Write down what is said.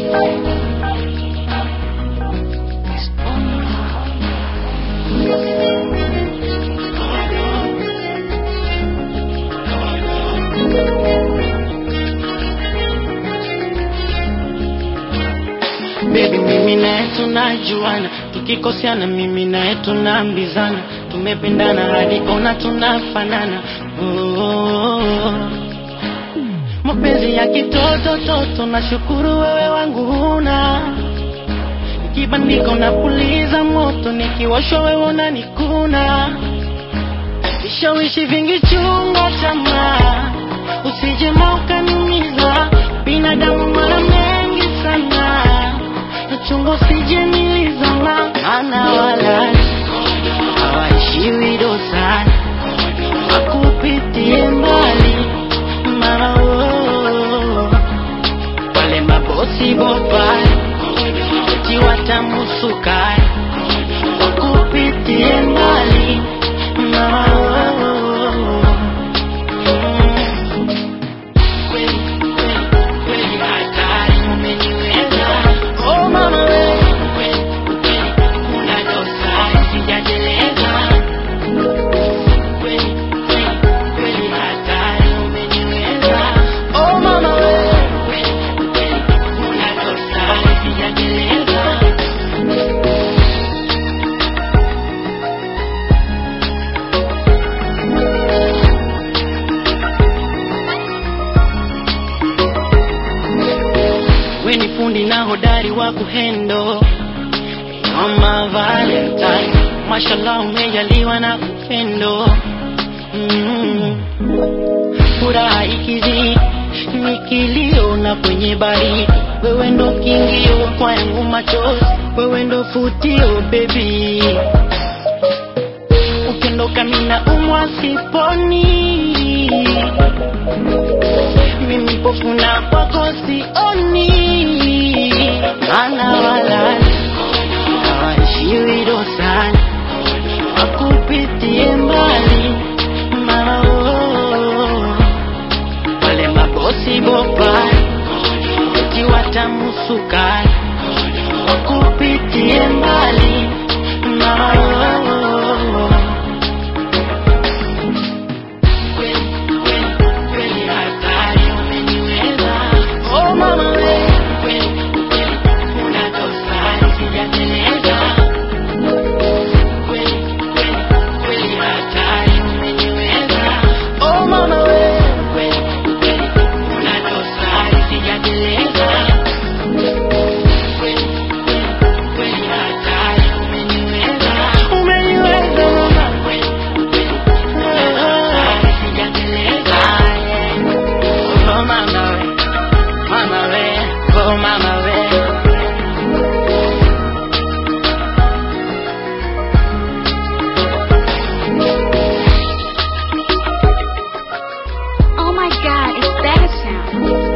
Baby, mimi naye tunajuana, tukikosiana mimi naye tunaambizana, tumependana hadi ona tunafanana. Oh, mapenzi ya kitoto toto, nashukuru wewe wangu huna kibandiko na puliza moto, nikiwashwa wewe unanikuna, vishawishi vingi chunga tamaa, usije ukaniumiza, binadamu mara mengi sana chungo usije nilizama, maana wala hawaishiwi dosani, wakupitie mbali mama, oh, wale mabosi bopani eti watamusukani, wakupitie mbali mama, oh, mm. Kweli, kweli, kweli hatari umeniweza. Oh, mama we, kweli, kweli, kuna dosari sijateleza. Kweli, kweli, kweli hatari umeniweza. Oh, mama we, kweli, kweli, kuna dosari sijateleza. we ni fundi na hodari wa kuhendo mama valentine mashallah umejaliwa na upendo mm. furaha ikizidi ni kilio na kwenye baridi wewe ndo kingio kwa yangu machozi wewe ndo futio baby ukiondoka mina umwa siponi mimi pofuna kwako sioni, maana wala hawaishiwi dosani, wakupitie mbali mama, oh, wale mabosi bopani eti watamusukani, wakupitie mbali mama, oh, kweli, kweli, kweli hatari umeniweza. Oh, mama we, kweli, kweli, kuna dosari sijateleza. Kweli, kweli, kweli hatari umeniweza. Oh, mama we, kweli, kweli, kuna dosari sijateleza. Kweli, kweli, kweli hatari umeniweza. Umeniweza, mama, kweli, kweli, kuna dosari sijateleza. Oh, mama we, mama we, oh, mama we. Oh my god, it's better sound.